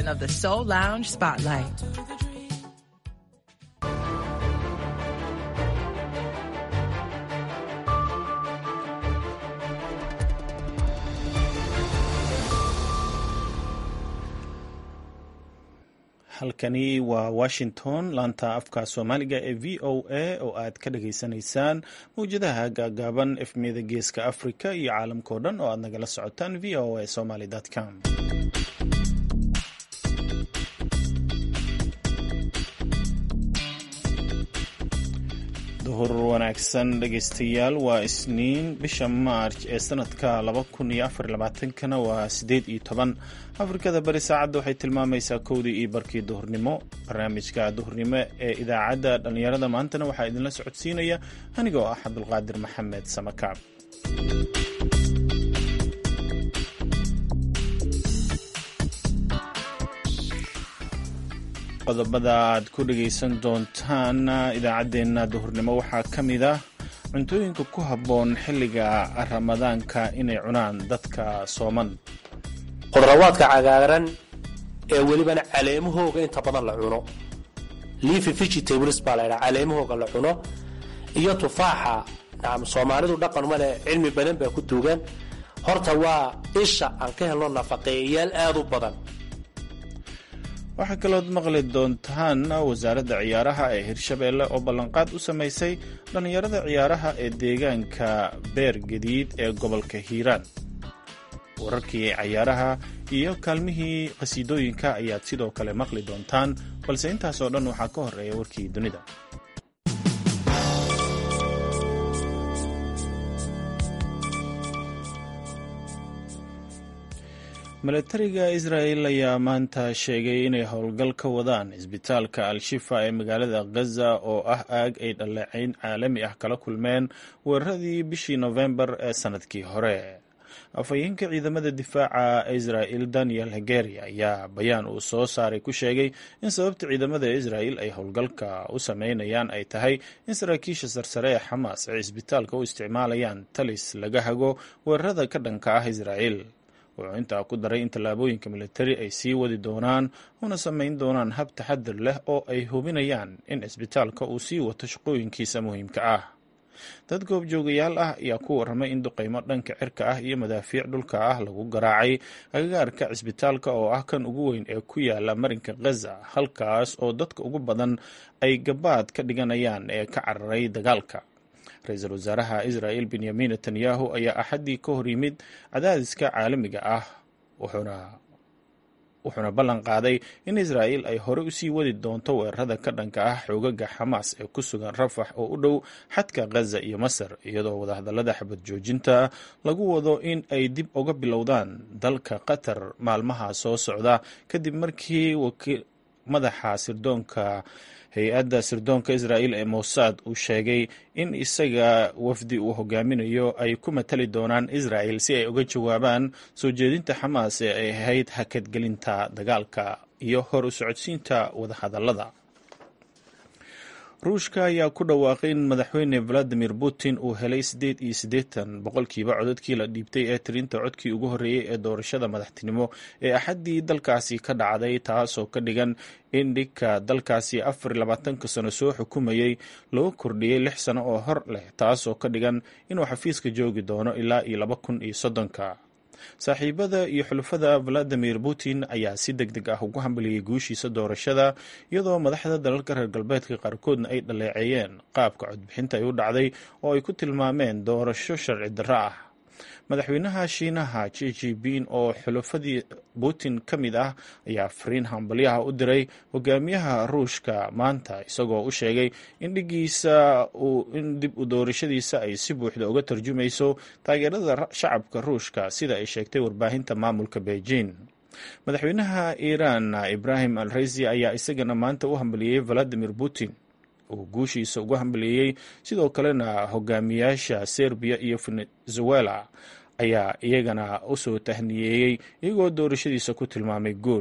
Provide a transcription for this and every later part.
of the Soul Lounge Spotlight. halkani waa washington laanta afka soomaaliga ee v o a oo aad ka dhageysanaysaan mawjadaha gaagaaban efmiyada geeska africa iyo caalamkao dhan oo aad nagala socotaan v o a somaly com duhur wanaagsan dhegeystayaal waa isniin bisha maarj ee sanadka kana waa sideed iyo toban afrikada bari saacadda waxay tilmaamaysaa kowdii iyo barkii duhurnimo barnaamijka duhurnimo ee idaacadda dhallinyarada maantana waxaa idinla socodsiinaya anigoo ah cabdulqaadir maxamed samakaab qodobada aad ku dhegaysan doontaan idaacaddeenna duhurnimo waxaa ka mid ah cuntooyinka ku habboon xilliga ramadaanka inay cunaan dadka sooman khudarawaadka cagaaran ee welibana caleemahooga inta badan la cuno leafy vegetables baa la ydhaha caleemahooga la cuno iyo tufaaxa nacam soomaalidu dhaqan male cilmi badan baa ku duugan horta waa isha aan ka helno nafaqeeyayaal aad u badan waxaa kalood maqli doontaan wasaaradda ciyaaraha ee hirshabeelle oo ballanqaad u samaysay dhallinyarada ciyaaraha ee deegaanka beer gadiid ee gobolka hiiraan wararkii cayaaraha iyo kaalmihii qhasiidooyinka ayaad sidoo kale maqli doontaan balse intaasoo dhan waxaa ka horeeya warkii dunida milatariga israel ayaa maanta sheegay inay howlgal ka wadaan isbitaalka al-shifa ee magaalada ghaza oo ah aag ay dhaleecayn caalami ah kala kulmeen weeraradii bishii nofembar ee sanadkii hore afhayeenka ciidamada difaaca israel daniel hegeri ayaa bayaan uu soo saaray ku sheegay in sababta ciidamada israel ay howlgalka u sameynayaan ay tahay in saraakiisha sarsare ee xamaas ay isbitaalka u isticmaalayaan talis laga hago weerarada ka dhanka ah israel wuxuu intaa ku daray in tallaabooyinka militari ay sii wadi doonaan una samayn doonaan hab taxadir leh oo ay hubinayaan in cisbitaalka uu sii wato shaqooyinkiisa muhiimka ah dad goobjoogayaal ah ayaa ku warramay in duqaymo dhanka cirka ah iyo madaafiic dhulka ah lagu garaacay agagaarka cisbitaalka oo ah kan ugu weyn ee ku yaala marinka ghaza halkaas oo dadka ugu badan ay gabaad ka dhiganayaan ee ka cararay dagaalka ra-iisul wasaaraha israel benyamin netanyahu ayaa axaddii ka hor yimid cadaadiska caalamiga ah wuxuuna ballan qaaday in israel ay hore usii wadi doonto weerarada ka dhanka ah xoogaga xamaas ee ku sugan rafax oo u dhow xadka ghaza iyo masar iyadoo wadahadallada xabad joojinta lagu wado in ay dib uga bilowdaan dalka qatar maalmaha soo socda kadib markii madaxa sirdoonka hay-adda sirdoonka israel ee mossad uu sheegay in isaga wafdi uu hogaaminayo ay ku matali doonaan israel si ay uga jawaabaan soo jeedinta xamaas ee ay ahayd hakadgelinta dagaalka iyo hor u socodsiinta wadahadallada ruushka ayaa ku dhawaaqay in madaxweyne valadimir putin uu helay siddeed iyo siddeetan boqolkiiba codadkii la dhiibtay ee tirinta codkii ugu horreeyey ee doorashada madaxtinimo ee axaddii dalkaasi ka dhacday taasoo ka dhigan in dhigka dalkaasi afar iyo labaatanka sano soo xukumayey loo kordhiyey lix sano oo hor leh taasoo ka dhigan inuu xafiiska joogi doono ilaa iyo laba kun iyo soddonka saaxiibada iyo xulafada valadimir putin ayaa si deg deg ah ugu hambaliyey guushiisa doorashada iyadoo madaxda dalalka reer galbeedka qaarkoodna ay dhaleeceeyeen qaabka codbixinta ay u dhacday oo ay ku tilmaameen doorasho sharci darro ah madaxweynaha shiinaha ji jipin oo xulafadii putin ka mid ah ayaa fariin hambalyaha u diray hogaamiyaha ruushka maanta isagoo u sheegay in dhigiisa in dib u doorashadiisa ay si buuxda uga tarjumayso taageerada shacabka ruushka sida ay sheegtay warbaahinta maamulka beijing madaxweynaha iiraan ibrahim al raisi ayaa isagana maanta u hambaliyey valadimir putin uu guushiisa ugu hambaliyey sidoo kalena hogaamiyaasha serbiya iyo venezuela ayaa iyagana usoo tahniyeeyey iyagoo doorashadiisa ku tilmaamay guul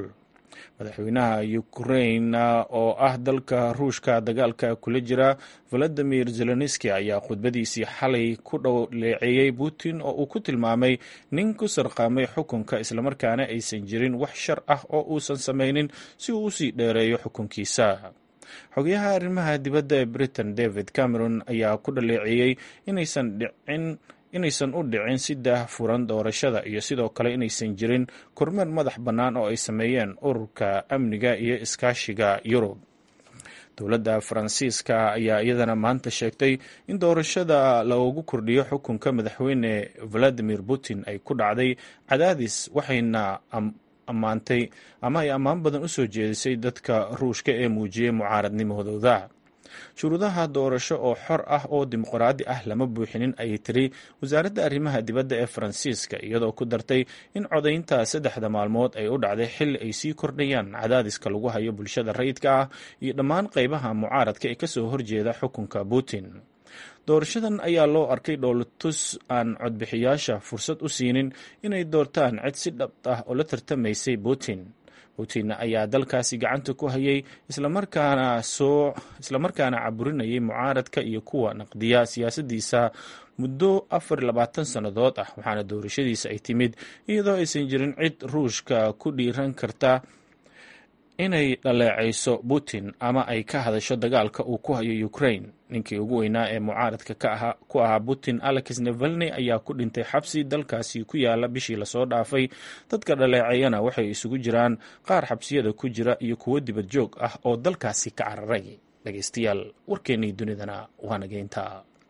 madaxweynaha ukrain oo ah dalka ruushka dagaalka kula jira valadimir zelenski ayaa khudbadiisii xalay ku dhowleeceeyey putin oo uu ku tilmaamay nin ku sarqaamay xukunka islamarkaana aysan jirin wax shar ah oo uusan samaynin si uu usii dheereeyo xukunkiisa xogayaha arrimaha dibadda ee britain david cameron ayaa ku dhaleeceeyey inaysan dhicin inaysan u dhicin si daah furan doorashada iyo sidoo kale inaysan jirin kormeer madax bannaan oo ay sameeyeen ururka amniga iyo iskaashiga yurub dowladda faransiiska ayaa iyadana maanta sheegtay in doorashada loogu kordhiyo xukunka madaxweyne valadimir putin ay ku dhacday cadaadis waxayna ammaantay ama ay ammaan badan u soo jeedisay dadka ruushka ee muujiyey mucaaradnimadooda shuruudaha doorasho oo xor ah oo dimuqraadi ah lama buuxinin ayay tiri wasaaradda arrimaha dibadda ee faransiiska iyadoo ku dartay in codaynta saddexda maalmood ay u dhacday xilli ay sii kordhayaan cadaadiska lagu hayo bulshada rayidka ah iyo dhammaan qaybaha mucaaradka ee kasoo horjeeda xukunka putin doorashadan ayaa loo arkay dhoolatus aan codbixiyaasha fursad u siinin inay doortaan cid si dhab ah oo la tartamaysay putin putin ayaa dalkaasi gacanta ku hayay islamarkaana soo islamarkaana caburinayay mucaaradka iyo kuwa naqdiya siyaasadiisa muddo afar labaatan sannadood ah waxaana doorashadiisa ay timid iyadoo aysan jirin cid ruushka ku dhiiran karta inay dhaleecayso putin ama ay ka hadasho dagaalka uu ku hayo ukraine ninkii ugu weynaa ee mucaaradka ku ahaa putin alex nevalny ayaa ku dhintay xabsi dalkaasi ku yaala bishii lasoo dhaafay dadka dhaleeceeyana waxay isugu jiraan qaar xabsiyada ku jira iyo kuwo dibad joog ah oo dalkaasi ka cararay dhegeystayaal warkeennii dunidana waa nageynta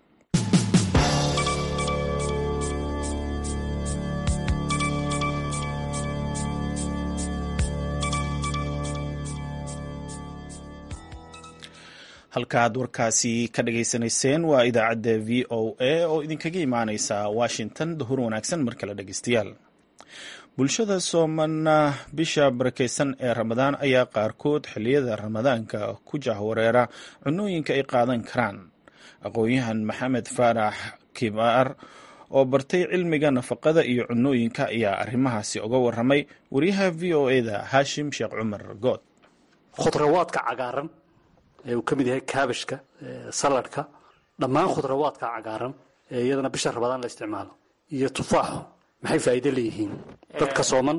halkaaad warkaasi ka dhageysanayseen waa idaacadda v o a oo idinkaga imaaneysa washington duhur wanaagsan mar kale dhegeystayaal bulshada soomana bisha barakeysan ee ramadaan ayaa qaarkood xilliyada ramadaanka ku jahwareera cunooyinka ay qaadan karaan aqoon-yahan maxamed faarax kibaar oo bartay cilmiga nafaqada iyo cunooyinka ayaa arrimahaasi uga waramay wariyaha v o e da haashim sheekh cumar good khudrawaadka cagaaran ee uu ka mid yahay kaabashka saladhka dhammaan khudrawaadka cagaaran ee iyadana bisha rabadaan la isticmaalo iyo tufaaxu maxay faa'iido leeyihiin dadka sooman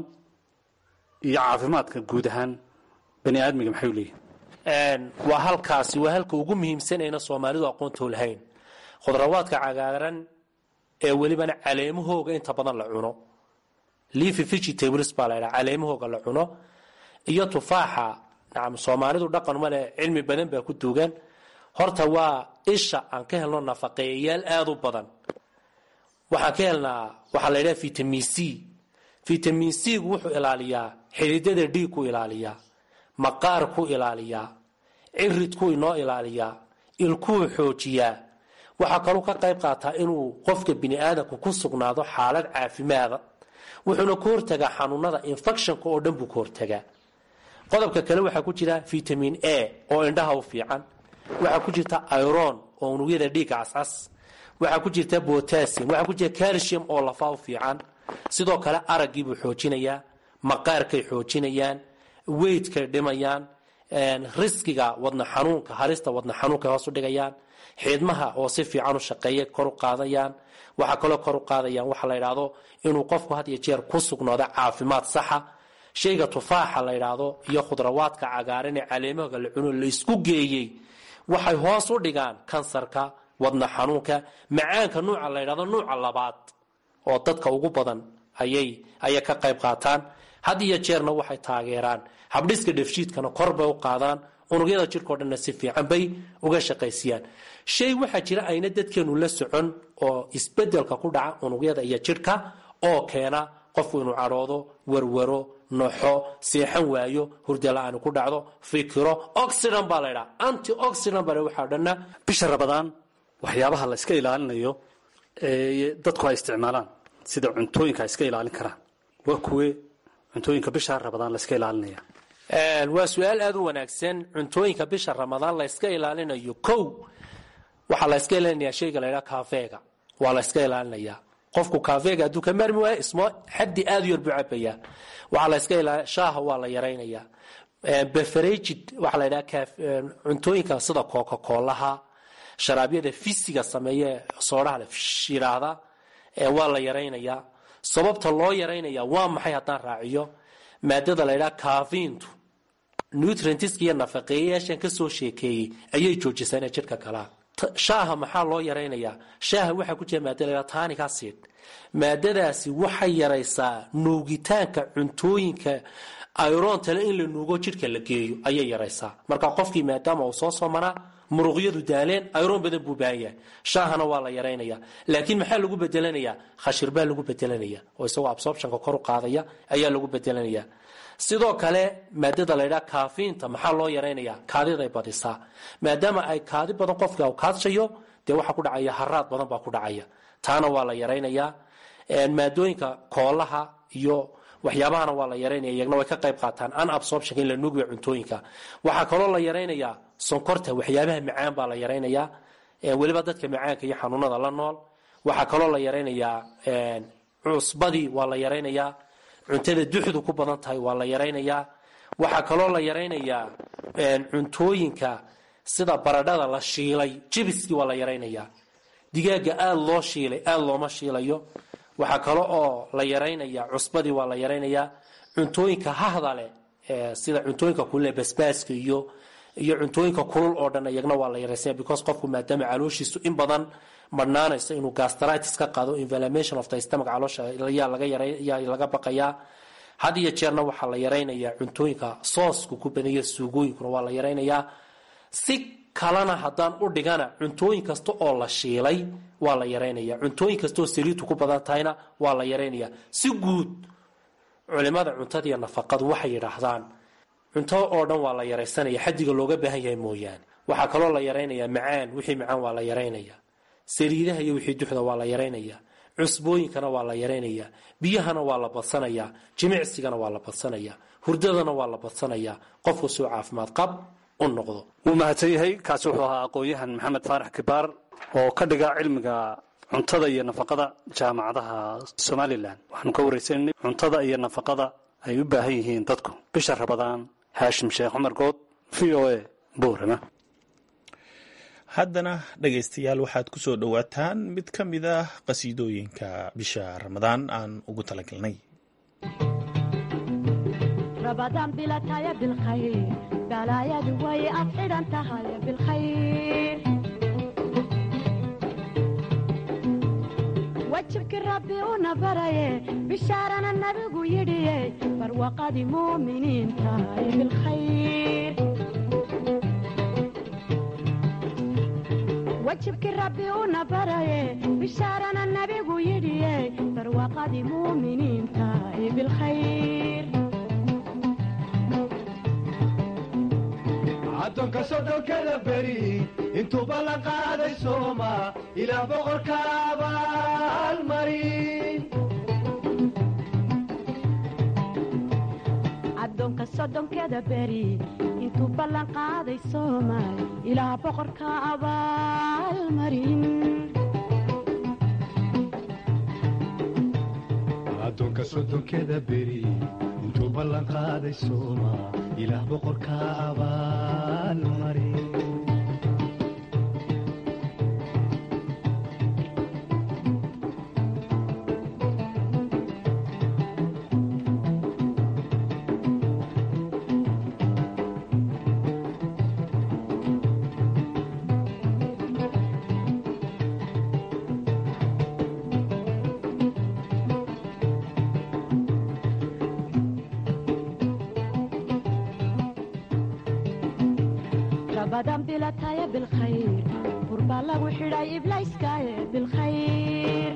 iyo caafimaadka guud ahaan bani aadmiga maxay u leeyihiin waa halkaasi waa halka ugu muhiimsanayna soomaalidu aqoonto lahayn khudrawaadka cagaaran ee welibana caleemahooga inta badan la cuno leafy vegetables baa la ydhaha caleemahooga la cuno iyo tufaaxa nacam soomaalidu dhaqan male cilmi badan baa ku duugan horta waa isha aan ka helno nafaqeeyayaal aada u badan waxaan ka helnaa waxaa la ydhaha vitamin c vitamin c gu wuxuu ilaaliyaa xididada dhiig ku ilaaliyaa maqaar ku ilaaliyaa ciridku inoo ilaaliyaa ilkuu xoojiyaa waxaa kaluu ka qayb qaataa inuu qofka bini aadamku ku sugnaado xaalad caafimaada wuxuuna ka hortagaa xanuunada infectionka oo dhan buu ka hortagaa qodobka kale waxaa ku jira vitamin a oo indhaha u fiican waxaa ku jirta iron oo unugyada dhiigga cascas waxaa ku jirta botassium waxaa ku jira calcium oo lafaa u fiican sidoo kale araggiibuu xoojinayaa maqaarkay xoojinayaan weydkay dhimayaan riskiga wadna xanuunka halista wadna xanuunkay hoos u dhigayaan xiidmaha oo si fiican u shaqeeya kor u qaadayaan waxaa kaloo kor u qaadayaan waxa la yidhaahdo inuu qofku had iyo jeer ku sugnaado caafimaad saxa shayga tufaaxa la yidhaahdo iyo khudrawaadka cagaaran ee caleemahoga la cuno la isku geeyey waxay hoos u dhigaan kansarka wadna xanuunka macaanka nuuca la yidhahdo nuuca labaad oo dadka ugu badan ayay ayay ka qayb qaataan had iyo jeerna waxay taageeraan habdhiska dhefshiidkana kor bay u qaadaan unugyada jidhkao dhanna si fiican bay uga shaqaysiyaan shay waxaa jira ayna dadkeenu la socon oo isbedelka ku dhaca unugyada iyo jidhka oo keena qofku inuu cadhoodo warwaro noxo seexan waayo hurda la-aan ku dhacdo fikiro oxidant baa la ydhaha anti oxidant baa waxaa dhanna bisha rabadaan waxyaabaha la iska ilaalinayo ee dadku ay isticmaalaan sida cuntooyinka ay iska ilaalin karaan waa kuwe cuntooyinka bisha rabadaan la iska ilaalinaya waa su-aal aada u wanaagsan cuntooyinka bisha ramadaan la yska ilaalinayo kow waxaa la yska ilaalinayaa shayga la ydhaha kaafeega waa la yska ilaalinayaa qofku kaafeega hadduu ka maarmi waayo ismo xaddi aad u yar buu cabayaa waxaa la iska ilaa shaaha waa la yaraynayaa beferagid waxaa la yidhaha cuntooyinka sida coca-coolaha sharaabyada fisiga sameeye soodhaha le yidhaahda waa la yaraynayaa sababta loo yaraynaya waa maxay haddaan raaciyo maadada la ydhaha kaafiintu nutrientska iyo nafaqeeyayaashan kasoo sheekeeyey ayay joojisaa inay jidhka galaan shaaha maxaa loo yaraynayaa shaaha waxaa ku jira maada la tanic acid maadadaasi waxay yaraysaa nuugitaanka cuntooyinka irontale in la nuugo jidhka la geeyo ayay yaraysaa marka qofkii maadaama uu soo soomanaa muruqyadu daaleen iron badan buu baahan yahay shaahana waa la yaraynaya laakiin maxaa lagu bedelanayaa khashir baa lagu bedelanaya oo isagoo absorptionka kor u qaadaya ayaa lagu bedelanaya sidoo kale maadada laydhaha kaafiinta maxaa loo yaraynaya kaadiday badisaa maadaama ay kaadi badan qofka kaadshayo dee waxaa ku dhacaya haraad badan baa ku dhacaya taana waa la yaraynayaa maadooyinka koolaha iyo waxyaabahana waa la yaraynaya iyagna way ka qayb qaataan an absorptionka in la nuugiyo cuntooyinka waxaa kaloo la yaraynayaa sonkorta waxyaabaha macaan baa la yaraynayaa weliba dadka macaanka iyo xanuunada la nool waxaa kaloo la yaraynayaa cusbadii waa la yaraynayaa cuntada duxdu ku badan tahay waa la yaraynayaa waxaa kaloo la yaraynayaa cuntooyinka sida baradhada la shiilay jibiskii waa la yaraynayaa digaaga aada loo shiilay aada looma shiilayo waxaa kale oo la yaraynaya cusbadii waa la yaraynayaa cuntooyinka hahda leh sida cuntooyinka kulule basbaaska iyo iyo cuntooyinka kulul oo dhan iyagna waa la yaraysanya because qofku maadaama calooshiisu in badan madhnaanayso inuu gastritis ka qaado inflammation of the stomach caloosha yaa laga yaray laga baqayaa had iyo jeerna waxaa la yaraynayaa cuntooyinka soosku ku badanya suugooyinkuna waa la yaraynayaa si kalena haddaan u dhigana cuntooyin kasta oo la shiilay waa la yaraynaya cuntooyin kastaoo saliidtu ku badan tahayna waa la yaraynaya si guud culimada cuntada iyo nafaqadu waxay yidhaahdaan cunto oo dhan waa la yaraysanaya xadiga looga baahan yahay mooyaane waxaa kaloo la yaraynayaa macaan wixii macaan waa la yaraynaya saliidaha iyo wixii duxda waa la yaraynaya cusbooyinkana waa la yaraynaya biyahana waa la badsanayaa jimicsigana waa la badsanaya hurdadana waa la badsanayaa qofku suu caafimaad qab u noqdo wuu mahadsan yahay kaasi wuxuu ahaa aqoon-yahan maxamed faarax kibaar oo ka dhiga cilmiga cuntada iyo nafaqada jaamacadaha somalilan waxaanu ka waraysanay cuntada iyo nafaqada ay u baahan yihiin dadku bisha rabadaan haashim sheekh cumar good v o a boorama haddana dhegaystayaal waxaad ku soo dhowaataan mid ka mid ah qasiidooyinka bisha ramadaan aan ugu talagalnay rabadaan bilataya bilkhayr balaayadu way ad xidhan tahay bilkhayr wajibkii rabbi una baraye bishaarana nabigu yidhiye barwaqadii muuminiin tahay bilkhayr wajibkii rabbi una baraye bishaarana nabigu yidhiye barwaqadii muuminiin tahay bilkhayr addoonka soddonkada beri intuuba la qaaday sooma ilaa boqorka abaalmarin addoonka soddonkeda beri intuu ballan qaaday soomaal ilaa boqorka abaalmarin addoonka soddonkeda beri intuu ballan qaaday sooma ilaah boqorka abaalmarin rabadan bilataya bilkhayr burbaa lagu xidhay iblayskaaye bilkhayr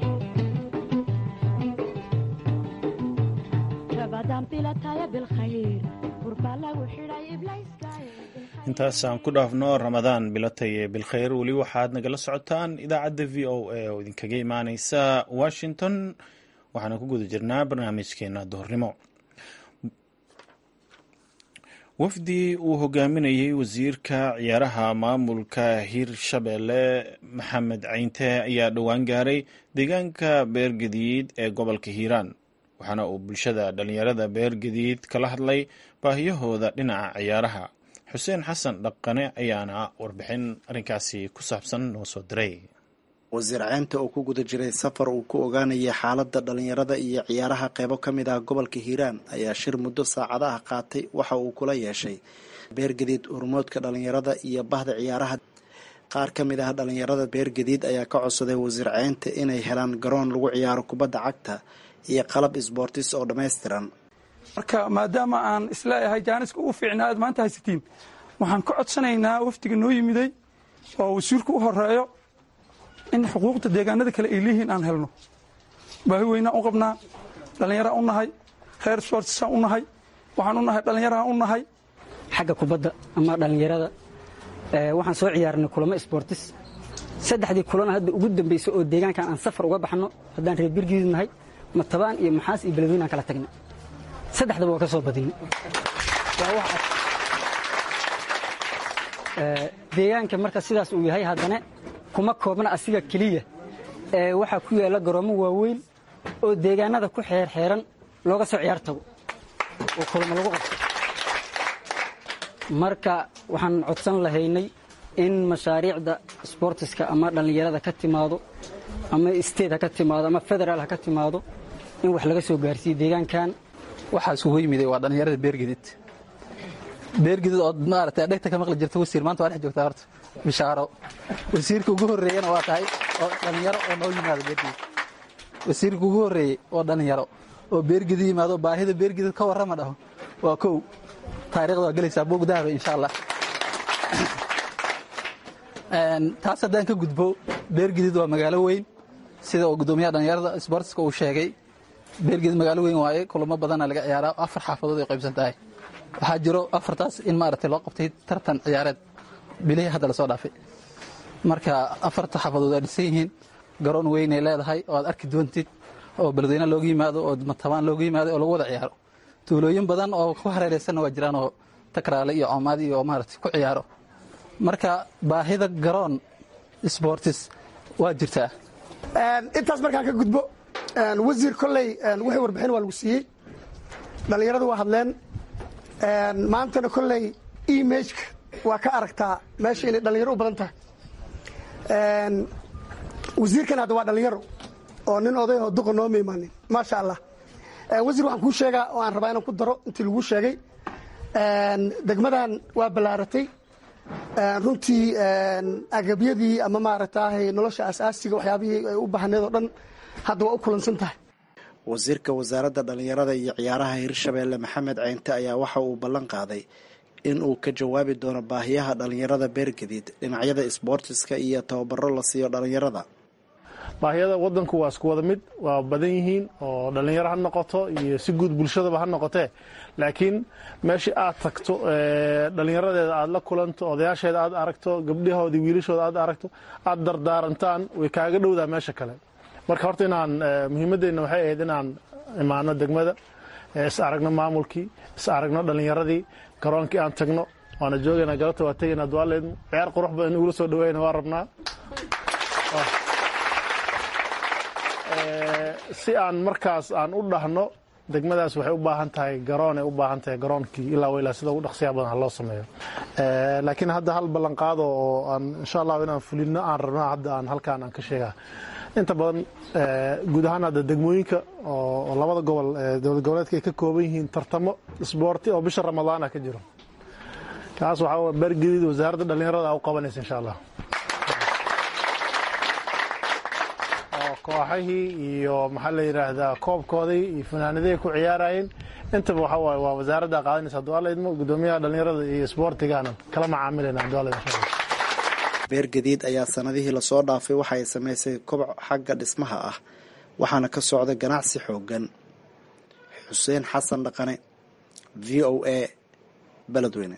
rabadan bilataya bilkhayr burbaa lagu xidhay iblayskaaye intaasaan ku dhaafno ramadaan bilatay bilkhayr weli waxaad nagala socotaan idaacadda v o a oo idinkaga imaaneysa washington waxaana ku guda jirnaa barnaamijkeena duhurnimo wafdi uu hogaaminayey wasiirka ciyaaraha maamulka hirshabelle maxamed cayinte ayaa dhowaan gaaray deegaanka beergadiid ee gobolka hiiraan waxaana uu bulshada dhallinyarada beergadiid kala hadlay baahiyahooda dhinaca ciyaaraha xuseen xasan dhaqane ayaana warbixin arrinkaasi ku saabsan noo soo diray wasiir ceynta oo ku guda jiray safar uu ku ogaanayay xaaladda dhallinyarada iyo ciyaaraha qeybo ka mid ah gobolka hiiraan ayaa shir muddo saacadaha qaatay waxa uu kula yeeshay beergadiid urmoodka dhallinyarada iyo bahda ciyaaraha qaar ka mid ah dhallinyarada beergadiid ayaa ka codsaday wasiir ceynta inay helaan garoon lagu ciyaaro kubadda cagta iyo qalab isboortis oo dhammaystiran marka maadaama aan isleeyahay jaaniska ugu fiicnaa aad maanta haysatiin waxaan ka codsanaynaa wafdiga noo yimiday oo wasiirku u horeeyo in xuquuqda deegaanada kale ay leeyihiin aan helno baahi weynaan u qabnaa dhallinyaraan u nahay reer sportsaan u nahay waxaan u nahay dhallinyaraan u nahay xagga kubadda ama dhallinyarada waxaan soo ciyaarnay kulamo sportis saddexdii kulana hadda ugu dambaysa oo deegaankan aan safar uga baxno haddaan reer birgiid nahay matabaan iyo maxaas iyo beledweyne aan kala tagnay saddexdaba waa ka soo badinay deegaanka marka sidaas uu yahay haddana kuma koobna asiga keliya ee waxaa ku yaalla garoomo waaweyn oo deegaanada ku xeerxeeran looga soo ciyaar tago oo kulamo lagu qabto marka waxaan codsan lahaynay in mashaariicda sbortiska ama dhallinyarada ka timaado ama state ha ka timaado ama federaal ha ka timaado in wax laga soo gaarsiiyo deegaankan waxaa isugu yimiday waa dhallinyarada beergedid beergedid ood maaragtay dhegta ka maqli jirta wasiir maanta waa dhex joogtaa horta bishaaro wasiirka ugu horreeyana waa tahay oo dhallinyaro oo noo yimaado beergedid wasiirka ugu horreeyey oo dhallinyaro oo beergedid yimaado baahida beergedid ka warrama dhaho waa kow taarikhda waa gelaysaa buug dahaba insha allah taas haddaan ka gudbo beergedid waa magaalo weyn sida uu guddoomiyaha dhallinyarada sbortiska uu sheegay beergedid magaalo weyn waaye kulamo badana laga ciyaaraa afar xaafadood ay qaybsan tahay waxaa jiro afartaas in maaragtay loo qabtay tartan ciyaareed bilihii hadda lasoo dhaafay marka afarta xaafadood waa dhisan yihiin garoon weynay leedahay oo aad arki doontid oo beledweyne looga yimaado oo matabaan looga yimaado oo lagu wada ciyaaro tuulooyin badan oo ku hareeraysanna waa jiraan oo takraale iyo coomaad iyo maaragtay ku ciyaaro marka baahida garoon sbortis waa jirtaa intaas markaan ka gudbo wasiir kolley wixii warbixin waa lagu siiyey dhallinyaradu waa hadleen maantana kolley imageka waa ka aragtaa meesha inay dhallinyaro u badan tahay wasiirkan hadda waa dhallinyaro oo nin oday oo duqa nooma imaanin maasha allah wasiir waxaan kuu sheegaa oo aan rabaa inaan ku daro intii laguu sheegay degmadan waa ballaaratay runtii agabyadii ama maaragtaahay nolosha asaasiga waxyaabihii ay u baahneed oo dhan hadda waa u kulansan tahay wasiirka wasaaradda dhallinyarada iyo ciyaaraha hirshabeelle maxamed ceynte ayaa waxa uu ballan qaaday in uu ka jawaabi doono baahiyaha dhallinyarada beergadiid dhinacyada isboortiska iyo tababaro la siiyo dhallinyarada baahiyada wadanku waa isku wada mid waa badan yihiin oo dhallinyaro ha noqoto iyo si guud bulshadaba ha noqotee laakiin meeshii aad tagto dhallinyaradeeda aad la kulanto odayaasheeda aad aragto gabdhahoodii wiilashooda aad aragto aad dardaarantaan way kaaga dhowdaa meesha kale marka horta inaan muhiimadeenna waxay ahayd inaan imaano degmada is aragno maamulkii is aragno dhallinyaradii garoonkii aan tagno waana joogayna galabta waa tegayna duaaleedmu ciyaar qurux badan in ugula soo dhaweyna waa rabnaa si aan markaas aan u dhahno degmadaas waxay u baahan tahay garoon ay u baahan tahay garoonkii ilaa wailaa sida ugu dhaqsiya badan ha loo sameeyo laakiin hadda hal ballanqaado oo aan insha allahu inaan fulino aan rabno hadda aan halkaan aan ka sheegaa inta badan guud ahaan hadda degmooyinka oo labada gobol dowlad goboleedka ay ka kooban yihiin tartamo isboorti oo bisha ramadaana ka jiro kaas waxaa beergediid wasaaradda dhallinyarada a u qabanaysa insha allah kooxahii iyo maxaa la yidhaahdaa koobkoodii iyo fanaanadihii ku ciyaarayeen intaba waxa waaye waa wasaaradda qaadanaysa hadduu idmo guddoomiyaha dhallinyarada iyo isboortigaana kala macaamilayna hadduu alla insha allah beergadiid ayaa sanadihii lasoo dhaafay waxa ay samaysay koboc xagga dhismaha ah waxaana ka socda ganacsi xoogan xuseen xasan dhaqane v o a beledweyne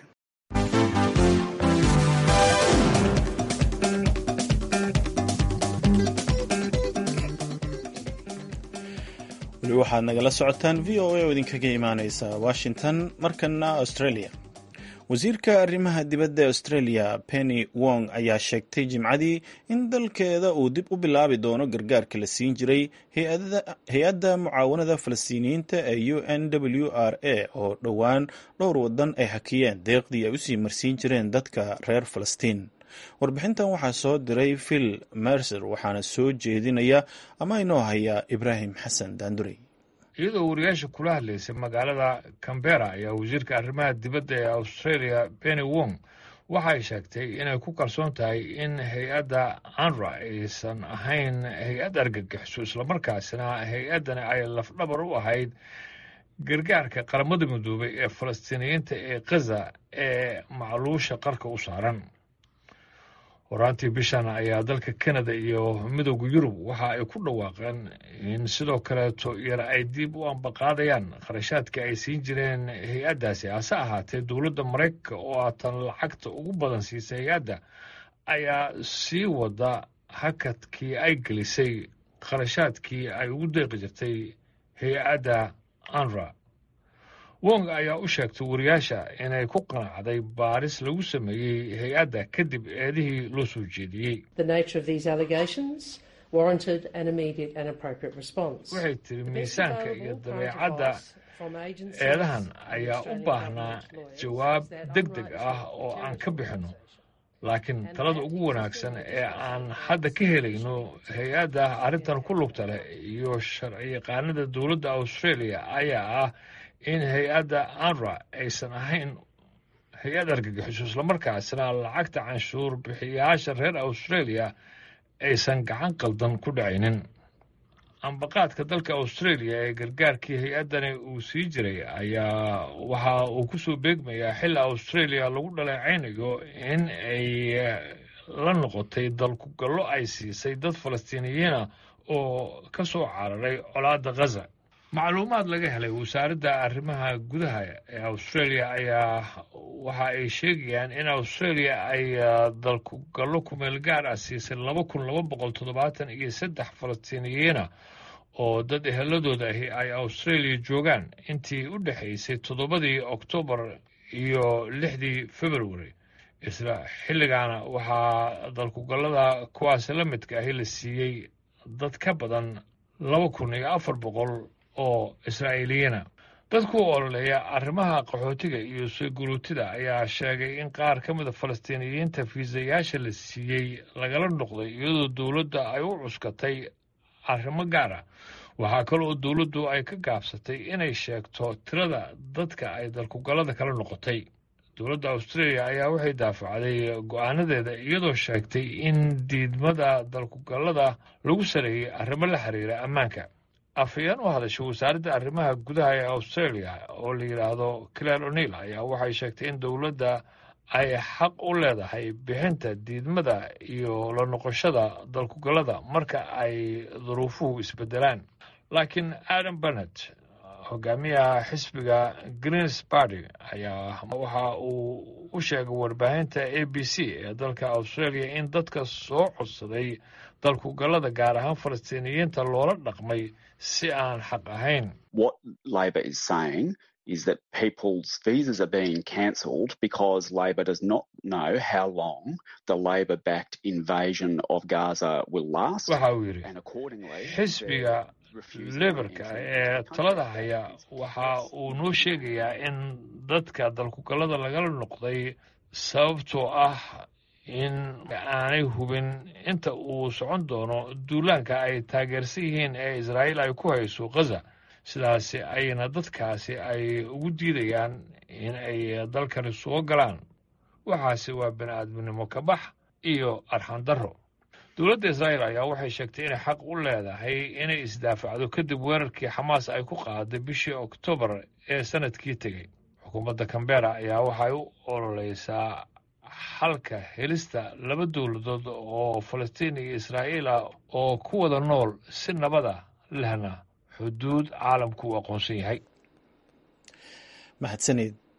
weli waxaad nagala socotaan v o a oo idinkaga imaaneysa washington markana australia wasiirka arrimaha dibadda ee australia penny wong ayaa sheegtay jimcadii in dalkeeda uu dib u bilaabi doono gargaarka la siin jiray hay-adda mucaawanada falastiiniyiinta ee u n w r a oo dhowaan dhowr wadan ay hakiyeen deeqdii ay usii marsiin jireen dadka reer falastiin warbixintan waxaa soo diray phil mercer waxaana soo jeedinaya ama inoo haya ibraahim xasan daandurey iyadoo wariyaasha kula hadlaysay magaalada cambera ayaa wasiirka arrimaha dibadda ee australia benny wong waxay sheegtay inay ku kalsoon tahay in hay-adda anra aysan ahayn hay-ad argagixiso islamarkaasina hay-addani ay lafdhabar u ahayd gargaarka qaramada midoobay ee falastiiniyiinta ee khaza ee macluusha qarka u saaran horaantii bishan ayaa dalka canada iyo midooda yurub waxa ay ku dhawaaqeen in sidoo kaleeto yar ay dib u ambaqaadayaan kharashaadka ay siin jireen hay-addaasi hase ahaatee dowladda maraykanka oo aatan lacagta ugu badan siisay hay-adda ayaa sii wada hakadkii ay gelisay kharashaadkii ay ugu deeqi jirtay hay-adda anra wong ayaa u sheegtay wariyaasha inay ku qanacday baaris lagu sameeyey hay-adda kadib eedihii loo soo jeediyey waxay tiri miisaanka iyo dabeecadda eedahan ayaa u baahnaa jawaab deg deg ah oo aan ka bixinno laakiin talada ugu wanaagsan ee aan hadda ka helayno hay-adda arrintan ku lugta leh iyo sharci yaqaanada dowladda australia ayaa ah in hay-adda anra aysan ahayn hay-ad argagixiso islamarkaasina lacagta canshuur bixiyayaasha reer australia aysan gacan qaldan ku dhacaynin ambaqaadka dalka australia ee gargaarkii hay-addani uu sii jiray ayaa waxa uu ku soo beegmayaa xilli australia lagu dhaleecaynayo in ay la noqotay dalkugallo ay siisay dad falastiiniyiina oo ka soo cararay colaadda khaza macluumaad laga helay wasaaradda arrimaha gudaha ee australia ayaa waxa ay sheegayaan in australia ay dalkugallo kumeel gaar ah siisay laba kun laba boqol toddobaatan iyo saddex falastiiniyiina oo dad eheladooda ahi ay australia joogaan intii u dhexaysay toddobadii oktoobar iyo lixdii february isla xilligaana waxaa dalkugallada kuwaasi la midka ahi la siiyey dad ka badan laba kun iyo afar boqol oo israa'iiliyiina dadku ololeeya arrimaha qaxootiga iyo sooguruutida ayaa sheegay in qaar ka mida falastiiniyiinta fiisayaasha la siiyey lagala noqday iyadoo dowladda ay u cuskatay arrimo gaara waxaa kaloo dowladdu ay ka gaabsatay inay sheegto tirada dadka ay dalkugallada kala noqotay dowladda australia ayaa waxay daafacday go-aanadeeda iyadoo sheegtay in diidmada dalkugallada lagu saleeyey arrimo la xiriira ammaanka afhayeen u hadashay wasaaradda arrimaha gudaha ee australia oo la yidhaahdo claire o'neil ayaa waxay sheegtay in dowladda ay xaq u leedahay bixinta diidmada iyo la noqoshada dalkugallada marka ay duruufuhu isbedelaan laakiin adam bennett hogaamiyaha xisbiga greens party ayaa waxa uu u sheegay warbaahinta a b c ee dalka australia in dadka soo codsaday dalkugallada gaar ahaan falastiiniyiinta loola dhaqmay si aan xaq ahayn What Labor is saying is that people's visas are being cancelled because Labor does not know how long the Labor backed invasion of Gaza will last. waxa uu yidhi And accordingly, xisbiga lebarka ee talada haya waxa uu noo sheegayaa in dadka dalkugallada lagala noqday sababtoo ah in aanay hubin inta uu socon doono duulaanka ay taageersan yihiin ee israa'iil ay ku hayso khaza sidaasi ayna dadkaasi ay ugu diidayaan in ay dalkani soo galaan waxaase waa bini aadminimo ka bax iyo arxandarro dowladda israa'iil ayaa waxay sheegtay inay xaq u leedahay inay isdaafacdo kadib weerarkii xamaas ay ku qaaday bishii oktoobar ee sanadkii tegey xukuumadda kambera ayaa waxay u ololeysaa xalka helista laba dowladood oo falastiin iyo israa'iil ah oo ku wada nool si nabada lehna xuduud caalamku uu aqoonsan yahay mahadsanid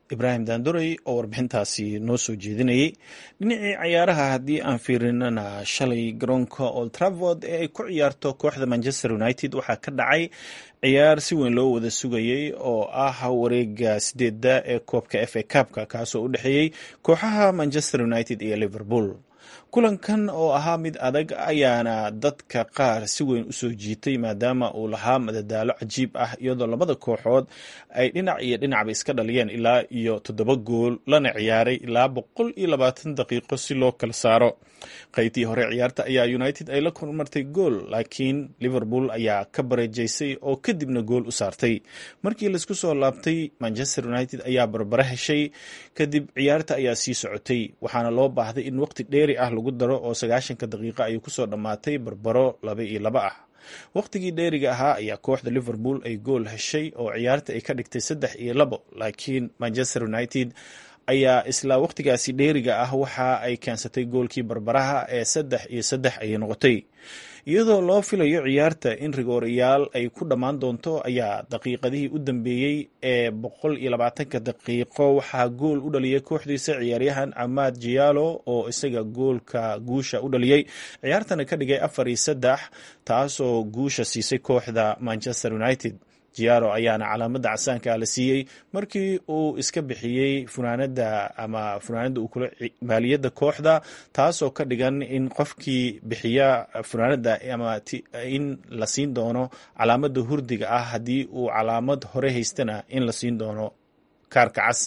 ibraahim daanduray oo warbixintaasi noo soo jeedinayay dhinacii cayaaraha haddii aan fiirinana shalay garoonka old travord ee ay ku ciyaarto kooxda manchester united waxaa ka dhacay ciyaar si weyn loo wada sugayey oo ah wareega sideedda ee koobka f a kabka kaasoo u dhexeeyey kooxaha manchester united iyo liverpool kulankan oo ahaa mid adag ayaana dadka qaar si weyn u soo jiitay maadaama uu lahaa madadaalo cajiib ah iyadoo labada kooxood ay dhinac iyo dhinacba iska dhaliyeen ilaa iyo toddoba gool lana ciyaaray ilaa boqol iyo labaatan daqiiqo si loo kala saaro qaybtii hore ciyaarta ayaa united ay la kormartay gool laakiin liverpool ayaa ka bareejaysay oo kadibna gool u saartay markii laisku soo laabtay manchester united ayaa barbara heshay kadib ciyaarta ayaa sii socotay waxaana loo baahday in waqti dheeri ah lagu daro oo sagaashanka daqiiqo ay kusoo dhammaatay barbaro laba iyo laba ah waqtigii dheeriga ahaa ayaa kooxda liverpool ay gool heshay oo ciyaarta ay ka dhigtay saddex iyo labo laakiin manchester united ayaa isla waqtigaasi dheeriga ah waxa ay keensatay goolkii barbaraha ee saddex iyo saddex ayay noqotay iyadoo loo filayo ciyaarta in rigoorayaal ay ku dhammaan doonto ayaa daqiiqadihii u dambeeyey ee boqol iyo labaatanka daqiiqo waxaa gool u dhaliyay kooxdiisa ciyaaryahan camaad jiyaalo oo isaga goolka guusha u dhaliyey ciyaartana ka dhigay afar iyo saddex taasoo guusha siisay kooxda manchester united jiaro ayaana calaamada casaanka la siiyey markii uu iska bixiyey funaanada ama funaanada uu kula maaliyadda kooxda taasoo ka dhigan in qofkii bixiya funaanada ama in la siin doono calaamada hurdiga ah haddii uu calaamad hore haystana in la siin doono kaarka cas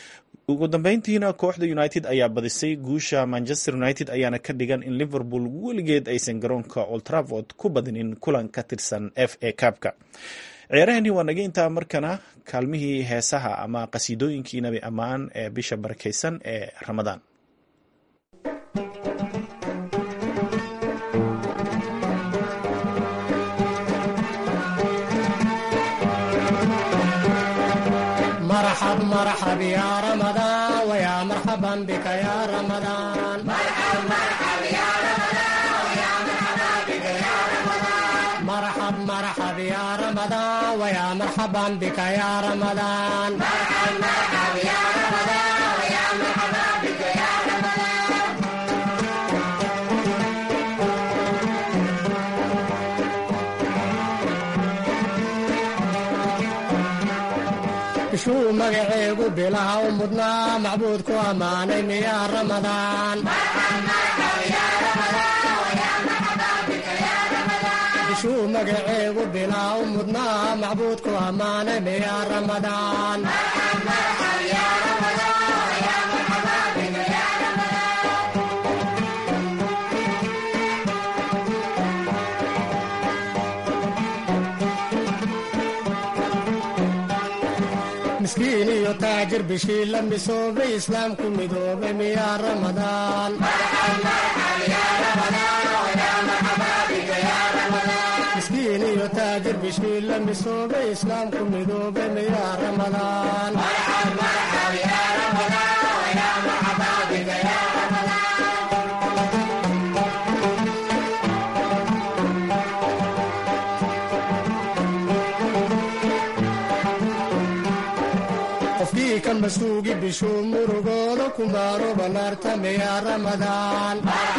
ugu dambeyntiina kooxda united ayaa badisay guusha manchester united ayaana ka dhigan in liverpool weligeed aysan garoonka oltravord ku badinin kulan ka tirsan f a cabka ciyaarahani waa naga intaa markana kaalmihii heesaha ama qasiidooyinkii nabi ammaan ee bisha barakaysan ee ramadaan مرحب مرحب يا رمضان ويا مرحبا بك يا رمضان مرحب مرحب يا رمضان ويا مرحبا بك يا رمضان مرحب مرحب يا رمضان ويا مرحبا بك يا رمضان مرحب مرحب يا رمضان ويا مرحبا بك يا رمضان bishuu magaceegu bilaha u mudnaa macbuudku ammaanay miyaa ramadaan bishuu magaceegu bilaha u mudnaa macbuudku ammaanay miyaa ramadaan miskiin iyo taajir bishii la misoobay islaamku midoobay miyaa ramadaan miskiin iyo taajir bishii la misoobay islaamku midoobay miyaa ramadaan qofkii ka masuugi bishuu murugooda kumaaro banaarta miyaa ramadaan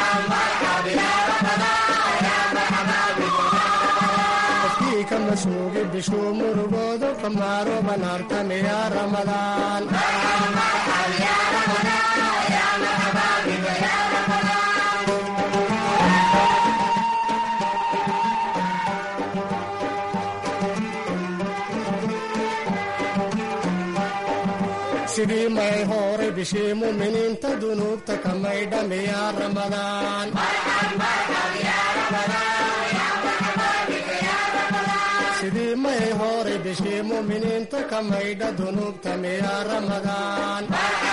qofkii ka masuugi bishuu murugooda kumaaro banaarta miyaa ramadaan sidii may horay bishii muminiinta dunuubta ka maydha miyaa ramadaan sidii may horay bishii muminiinta ka maydha dunuubta miyaa ramadaan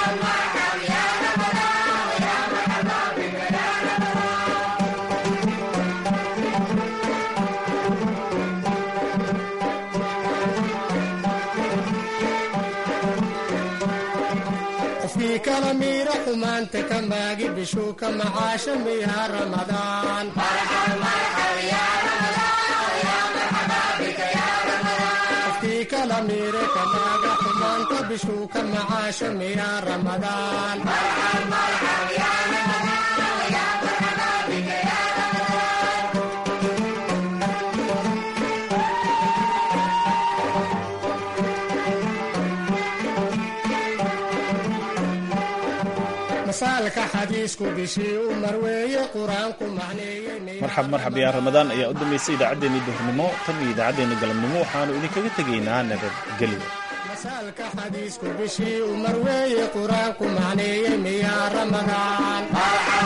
qofkii kala miira xumaanta ka maagi bishuu ka macaasha miyaa ramadaan qofkii kii kala miire kamaaga xumaanta bishuu ka macaasho miyaa ramadaan masaalka xadiisku bishii u marweeye qur-aanku macneeyey marxab marxab yaa ramadaan ayaa u dambeysay idaacaddeenii duhurnimo tan iyo idaacaddeenna galabnimo waxaanu idinkaga tegaynaa nabadgelyo masaalka xadiisku bishii u marweeye qur-aanku macneeyey miyaa ramadaan